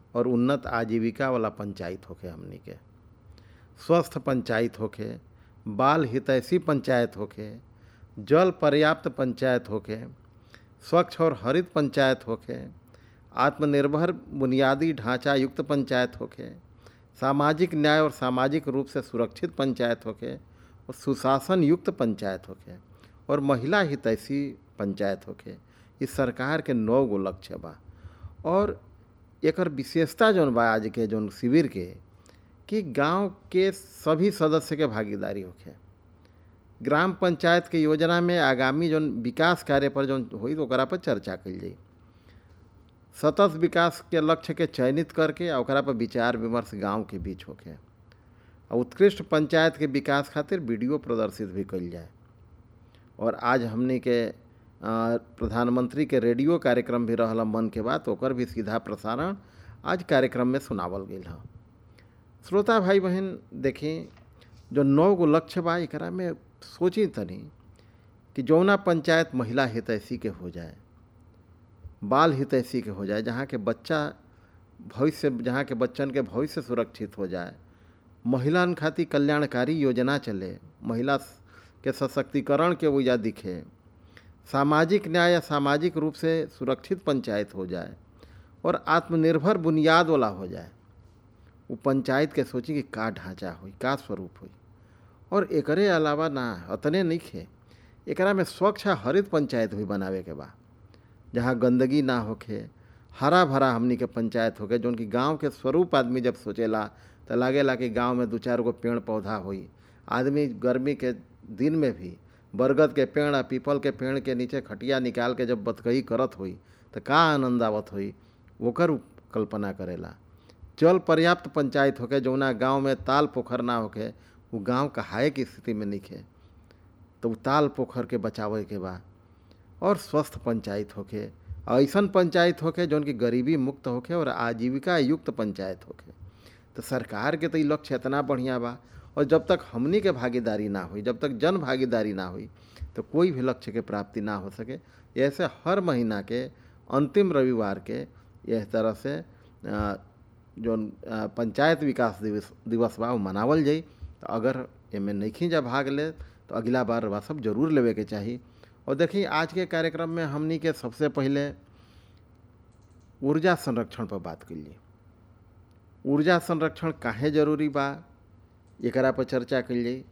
और उन्नत आजीविका वाला पंचायत होखे हमनी के स्वस्थ पंचायत होखे बाल हितैषी पंचायत होखे जल पर्याप्त पंचायत होखे स्वच्छ और हरित पंचायत होखे आत्मनिर्भर बुनियादी ढांचा युक्त पंचायत होखे सामाजिक न्याय और सामाजिक रूप से सुरक्षित पंचायत होखे और सुशासन युक्त पंचायत होखे और महिला हितैषी पंचायत होखे इस सरकार के नौ गो लक्ष्य बा और एकर विशेषता जौन बा आज के जौन शिविर के कि गांव के सभी सदस्य के भागीदारी होखे ग्राम पंचायत के योजना में आगामी जौन विकास कार्य पर जौन होई ओकरा पर चर्चा कइल जाई सतत विकास के लक्ष्य के चयनित करके आ ओकरा पर विचार विमर्श गांव के बीच होखे आ उत्कृष्ट पंचायत के विकास खातिर वीडियो प्रदर्शित भी कइल जाए और आज हमनी के प्रधानमंत्री के रेडियो कार्यक्रम भी रहल मन के बात ओकर भी सीधा प्रसारण आज कार्यक्रम में सुनावल गई है श्रोता भाई बहन देखी जो नौ गो लक्ष्य बा एकरा में सोची तनी कि जौना पंचायत महिला हितैषी के हो जाए बाल हितैषी के हो जाए जहाँ के बच्चा भविष्य जहाँ के बच्चन के भविष्य सुरक्षित हो जाए महिलान खातिर कल्याणकारी योजना चले महिला के सशक्तिकरण के वजह दिखे सामाजिक न्याय या सामाजिक रूप से सुरक्षित पंचायत हो जाए और आत्मनिर्भर बुनियाद वाला हो जाए वो पंचायत के सोची कि का ढांचा हुई का स्वरूप हुई और एकरे अलावा ना अतने नहीं खे एकरा में स्वच्छ हरित पंचायत हुई बनावे के बा जहाँ गंदगी ना होखे हरा भरा हमनी के पंचायत होके जौन कि गांव के स्वरूप आदमी जब सोचेला तो लागेला कि गांव में दो चार गो पेड़ पौधा हुई आदमी गर्मी के दिन में भी बरगद के पेड़ आ पीपल के पेड़ के नीचे खटिया निकाल के जब बतकही करत हुई तो का आनंद आवत हुई ओकर कल्पना करेला जल पर्याप्त पंचायत होके जौना गांव में ताल पोखर ना होके वो गांव कहाए की स्थिति में निखे तो वो ताल पोखर के बचावे के बा और स्वस्थ पंचायत होके ऐसन पंचायत होके जौन की गरीबी मुक्त होके और आजीविका युक्त पंचायत होके तो सरकार के तो ये लक्ष्य इतना बढ़िया बा और जब तक हमनी के भागीदारी ना हुई जब तक जन भागीदारी ना हुई तो कोई भी लक्ष्य के प्राप्ति ना हो सके ऐसे हर महीना के अंतिम रविवार के यह तरह से जो पंचायत विकास दिवस दिवस बा वो मनावल जाई तो अगर एमें नहीं जा भाग ले तो अगला बार बा सब जरूर लेवे के चाहिए और देखिए आज के कार्यक्रम में हमनी के सबसे पहले ऊर्जा संरक्षण पर बात करिए ऊर्जा संरक्षण काहे जरूरी बा एकरा पर चर्चा कल जाई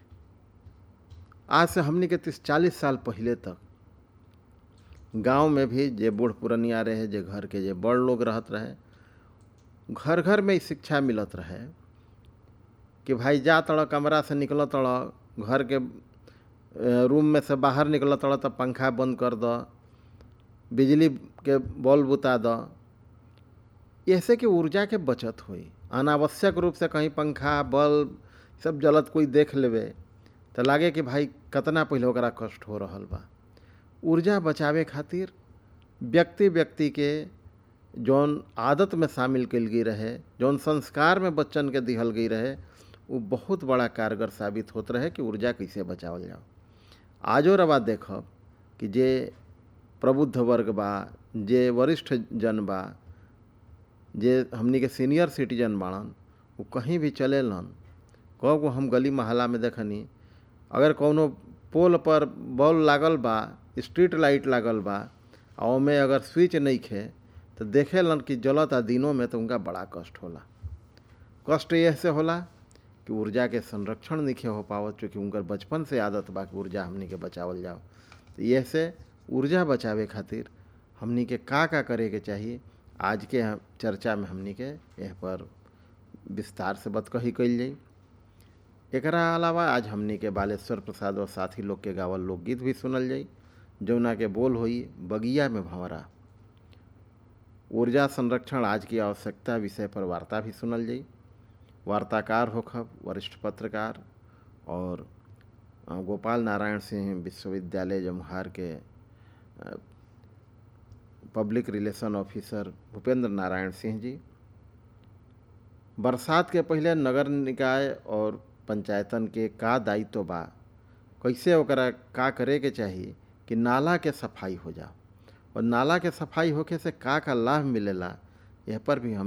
आज से हमनी के तीस चालीस साल पहले तक गांव में भी जे बूढ़ पुरनिया रहे जे घर के जे बड़ लोग रहत रहे घर घर में शिक्षा मिलत रहे कि भाई जा तड़ कमरा से निकल तड़ घर के रूम में से बाहर निकल तड़ तो पंखा बंद कर द बिजली के बल्ब बुता द ऐसे कि ऊर्जा के बचत हुई अनावश्यक रूप से कहीं पंखा बल्ब सब जलत कोई देख लेवे तो लागे कि भाई कतना पहले ओकरा कष्ट हो रहा बा ऊर्जा बचावे खातिर व्यक्ति व्यक्ति के जौन आदत में शामिल कल गई रहे जौन संस्कार में बच्चन के दिहल गई रहे वो बहुत बड़ा कारगर साबित होत रहे कि ऊर्जा कैसे बचावल जाओ आजो रवा देखब कि जे प्रबुद्ध वर्ग बा जे वरिष्ठ जन बा जे हमनी के सीनियर सिटीजन बाड़न वो कहीं भी चलेलन कब को हम गली मोहल्ला में देखनी अगर कौनो पोल पर बॉल लागल बा स्ट्रीट लाइट लागल बा और ओमे अगर स्विच नहीं खे तो देखेलन कि जलत आ दिनों में तो उनका बड़ा कष्ट होला कष्ट यह से होला कि ऊर्जा के संरक्षण नहीं हो पावत चूँकि उनकर बचपन से आदत बा कि ऊर्जा हमनी के बचावल जाओ तो यह से ऊर्जा बचावे खातिर हमनी के का का करे के चाहिए आज के चर्चा में हमनी के यह पर विस्तार से बतकही कल जाई एकरा अलावा आज हमनी के बालेश्वर प्रसाद और साथी लोग के गावल लोकगीत भी सुनल जाई जौना के बोल होई बगिया में भंवरा ऊर्जा संरक्षण आज की आवश्यकता विषय पर वार्ता भी सुनल जाई वार्ताकार होखब वरिष्ठ पत्रकार और गोपाल नारायण सिंह विश्वविद्यालय जमुहार के public relation officer Bhupendra Narayan Singh ji बरसात के पहले नगर निकाय और पंचायतन के का दायित्व बा कैसे ओकरा का करे के चाहिए कि नाला के सफाई हो जाओ और नाला के सफाई होके से का का लाभ मिलेला यह पर भी हम